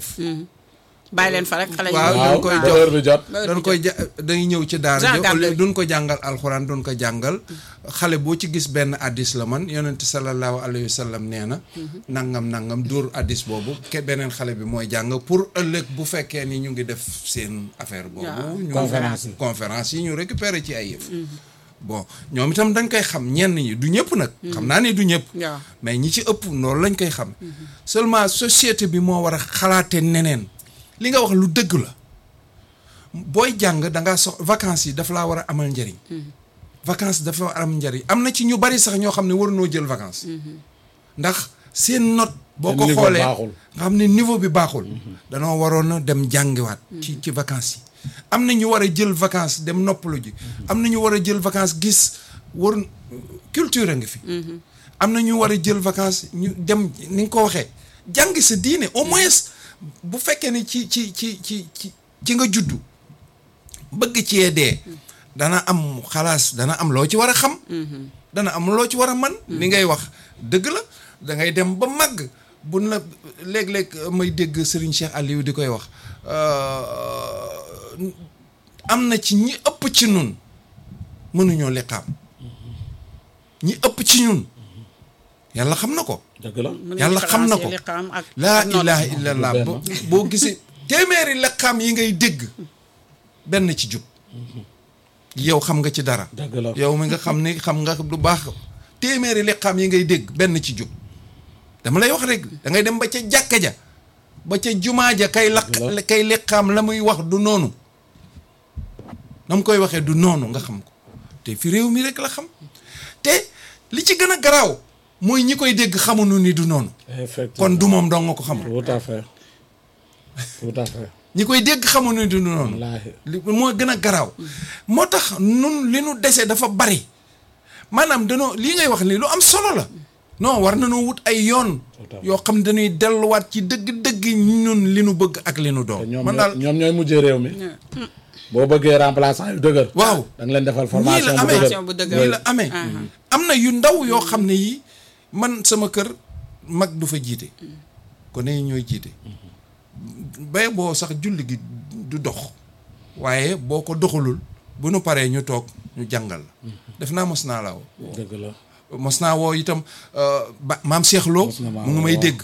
def bàyyi leen fa rek xale yi waaw waaw dañ koy ba jox heure bi jot Heure dañ bi koy ja dañuy ñëw ci daara Jean ji au lieu Gabel. duñ ko jàngal alxuraan duñ ko jàngal xale boo ci gis benn addis la man yonent sallallahu alayhi wa sallam nee na nangam nangam dóor addis boobu ke beneen xale bi mooy jàng pour ëllëg bu fekkee ni ñu ngi def seen affaire boobu Waaw, ñu conférence yi. conférence yi ñu récupérer ci ay yëf bon ñoom itam dañ koy xam ñenn ñi du ñëpp nag xam naa ni du ñëpp waaw mais ñi ci ëpp noonu lañ koy xam seulement société bi moo war a xalaate neneen li nga wax lu dëgg la booy jàng da ngaa sox vacances yi dafa laa war a amal njëriñ vacances dafa war a am njëriñ am na ci ñu bari sax ñoo xam ne waruñoo jël vacances ndax seen note boo ko Seen niveau xoolee baaxul. nga xam ne niveau bi baaxul danoo waroon a dem jàngiwaat ci ci vacances yi am na ñu war a jël vacances dem noppalu ji am na ñu war a jël vacances gis war culture a ngi fi am na ñu war a jël vacances ñu dem ni nga ko waxee jàngi sa diine au moins bu fekkee ni ci ci ci ci ci ci nga juddu bëgg cee dee dana am xalaas dana am loo ci war a xam dana am loo ci war a man li ngay wax dëgg la da ngay dem ba màgg buñ la léeg-léeg may dégg Serigne Cheikh Aliou di koy wax euh, am na ci ñi ëpp ci nun mënuñoo liqaam ñi ëpp ci ñun yàlla xam na ko dëgg la mën Yàlla nga xam na ko. différencier liqaam ak laa ak nodd. ilaha illallah benn. bo boo gisee téeméeri liqaam yi ngay dégg benn ci jub yow xam nga ci dara dëgg la yow mi nga xam ni xam nga du baax téeméeri liqaam yi ngay dégg benn ci jub dama lay wax rek da ngay dem ba ca jàkka ja ba ca jumaa ja kay laq Dëgg kay liqaam la muy wax du noonu na mu koy waxee du noonu nga xam ko te fi réew mi rek la xam te li ci gën a garaaw mooy ñi koy dégg xamuñu ni du noonu effectivement kon du moom dong nga ko xamul tout à fait tout à fait ñi koy dégg xamuñu ni du noonu wallaahi li moo gën a garaaw moo tax nun li nu dese dafa bari maanaam danoo lii ngay wax ni lu am solo la non war nañoo wut ay yoon yoo xam ne dañuy delluwaat ci dëgg-dëgg ñun li nu bëgg ak li nu te doon ñoom man ñoo- daal ñoom ñooy mujjee réew mi boo bëggee remplaçant yu dëgër waaw da nga leen defal nii la formation bu amee dëgër bu dëgër. nii la amee am na yu ndaw yoo xam ne yi man sama kër mag du fa jiite kon ne ñooy jiite bay boo sax julli gi du dox waaye boo ko doxalul bu nu paree ñu toog ñu jàngal la def naa mos naa la woo dëgg la mos naa woo itam euh, ba maam Cheikh Lo Mos na maa mu ngi may woo. dégg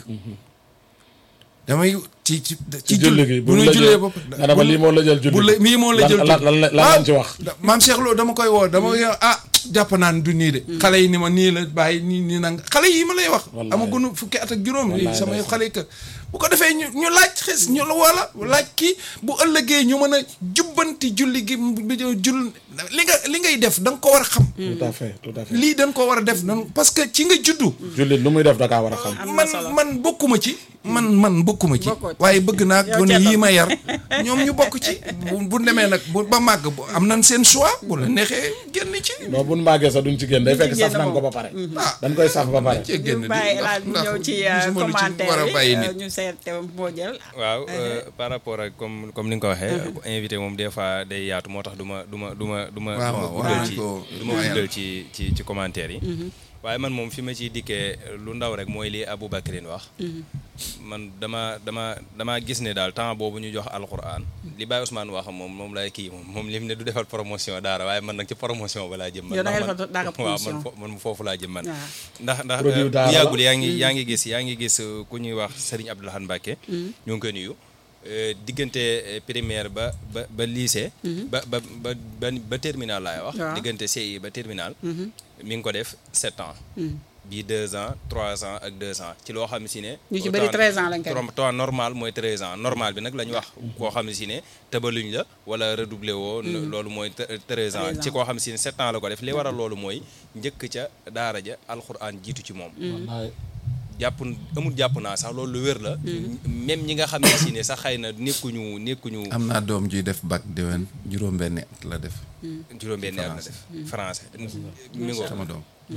damay ci ci ci julli gi bu ñu la jullee jël ba nga dama lii moo la jël julli bu la mii moo la lan- jël lan lan lan lañ ci wax da- maam Cheikh Lo dama koy woo dama yow ah jàpp naa ne du nii de xale yi ni ma nii la bàyyi nii nii nang xale yi ma lay wax Wallaay. amagunu fukki at ak juróom Wallaay samay ndeysaan. xale yi kër bu ko defee ñu ñu laaj xes ñu la wala laaj kii bu ëllëgee ñu mën a jubbanti julli gi bi jull li nga li ngay def da nga ko war a xam tout à fait tout à fait lii dañ ko war a def nan parce que ci nga juddu jullit lu muy def da kaa war a xam am na man solo. man bokkuma ci man man bokkuma ci Bokkoo ci. waaye bëgg naa Yow gone Thierno. yii ma yar ñoom ñu bokk ci bu bu demee nag bu ba màgg bu am nañ seen choix bu la neexee génn ci non buñ màggee sax duñ ci génn day Duñ ci fekk saf génn nañ ko moom. ba pare ah dañ koy saf ba pare cee génn ñu di bàyyi ndax- laaj ñu ndax ñëw ci gisuma lu ci commentaire war a bàyyi yi nit euh, ñu seet moo jël waaw euh, par rapport ak comme comme ni nga ko waxee invité moom des fois day yaatu moo tax du ma du ma du ma du ma waaw, du ma waaw, guddal wax ci nañ ko du ma waaye- guddal ci ci ci commentaire yi waaye man moom fi ma ciy dikkee lu ndaw rek mooy li Aboubacrin wax man dama dama damaa gis ne daal temps boobu ñu jox alquran li Baye Ousmane wax moom moom lay kii moom moom lim ne du defal promotion daara waaye man nag ci promotion ba laa jëm man Yow da ngay ndax defal daara man waaw man promotion. fo- man foofu laa jëm man waaw. ndax ndax Produit euh, daara bu la. yàggul yaa ngi yaa ngi gis yaa ngi gis euh, ku ñuy wax Serigne Abdoulaye Mbacke ñoo ngi koy nuyu Euh, diggante euh, primaire ba ba ba lycée ba ba ba ba ba terminal laay wax Waaw. diggante CI ba terminal mi ngi ko def sept ans bii deux ans trois ans ak deux ans ci loo xam si ne Ñu ci bëri 13 ans lañ koy def. temps normal mooy treize ans normal bi nag la ñu wax koo xam si ne tëbaluñ la wala redoublé woo loolu mooy te- treize ans 13 ans. ci koo xam si ne sept ans la ko def li waral loolu mooy njëkk ca daara ja alxuraan jiitu ci moom wallaay jàpp amul jàpp naa sax loolu lu wér la même ñi nga xam ne si ne sax xëy na nekkuñu nekkuñu am naa doom juy def bac déwén juróom-benni at la def juróom-benni at na def français mi ngo sama doom gis nga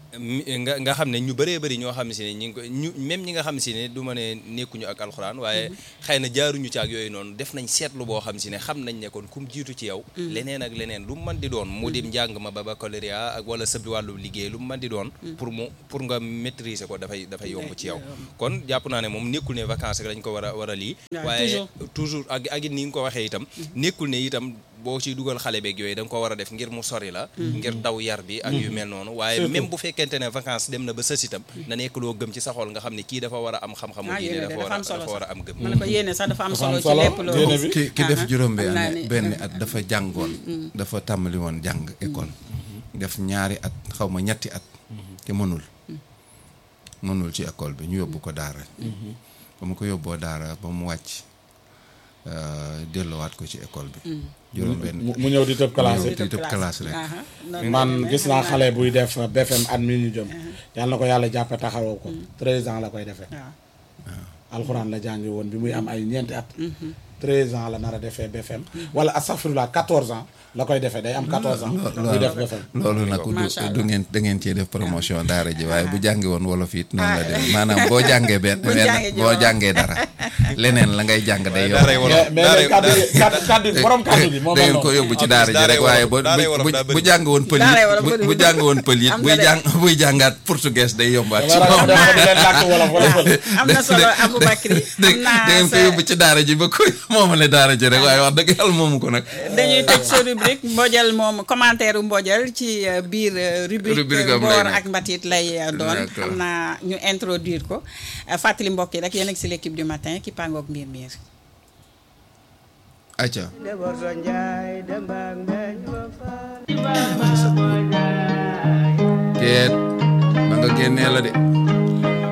mi- nga nga xam ne ñu bëree bëri ñoo xam si ne ñi ngi ko ñu même ñi nga xam si ne du ma ne nekkuñu ak alxuraan waaye xëy na jaaruñu ci ak yooyu noonu def nañ seetlu boo xam si ne xam nañ ne kon kum jiitu ci yow leneen ak leneen lu mu mën di doon mu dim njàng ma ba baccalauréat ak wala sëb wàllu liggéey lu mu mën di doon pour mu pour nga maîtriser ko dafay dafay yomb ci yow kon jàpp naa ne moom nekkul ne vacances rek lañ ko war a war a lii waaw, waaye toujours. toujours ak ak it ni nga ko waxee itam nekkul ne itam boo ciy dugal xale beeg yooyu da nga ko war a def ngir mu sori la ngir daw yar bi ak yu mel noonu waaye Surtout. même bu fekkente ne vacances dem na ba sës itam na nekk loo gëm ci sa xol nga xam ne kii dafa war a am xam-xamu ah diine yéene de dafa war dafa a am solo dafa war a sax am gëm ma ne ko yéene sax dafa am Dafa am solo ci solo, lépp loolu yéene bi. ki ki def Ah, juróom xam naa benn ne- benn at dafa jàngoon dafa tàmbali woon jàng école def ñaari at xaw ma ñetti at te mënul mënul ci école bi ñu yóbbu ko daara ba mu ko yóbboo daara ba mu wàcc euh, delloowaat ko ci école bi juróom benn mu mu ñëw di tëb classe Ñëw di tëb classe rek. Aha, noonu man la demee. gis naa xale buy def BFM at mi ñu jëm yàlla na ko yàlla jàppe taxawoo ko 13 ans la koy defee waaw alxuraan la jàngi woon bi muy am ay ñeenti at 13 ans la nar a defee BFM wala astaghfirullah 14 ans la koy defee day am 14 ans muy def BFM loolu nag du Macha Allah. du ngeen da ngeen cee def promotion daara ji waaye bu jàngi woon wolof it noonu la dem maanaam boo jàngee benn Bu benn jàngee ji boo wolof. jàngee dara leneen la ngay jàng day yomb daaray wolof mais mais léegi kaddu gi kaddu kaddu gi borom kaddu gi moo da mel ngeen ko noonu yóbbu ci En daara plus, ji rek daaray waaye wolof- daaray bu wolof bu daa bëri. bu jàng woon pël Daaray it wolof bu bëri bu wut. jàng woon pël it Am buy nga de. jàng buy jàngaat portugais day yombaat ci wala moom dafa di leen làkk wolof wala pël am na solo Aboubacry da am naa da ngeen ko sa- yóbbu ci daara ji ba koy moomale daara ji rek waaye wax dëgg yàlla moomu ko nag dañuy tëj sa rubrique Mbodial moom commentaire u Mbodial ci euh, biir euh, rubrique Rubrique am lay boor nekk. ak mbatit lay euh, doon D'accord. xam naa ñu introduire ko Euh, fàttali mbokk yi rek yéen a ngi si l'équipe du matin ki pangook mbir miir acca teet ba nga génnee la de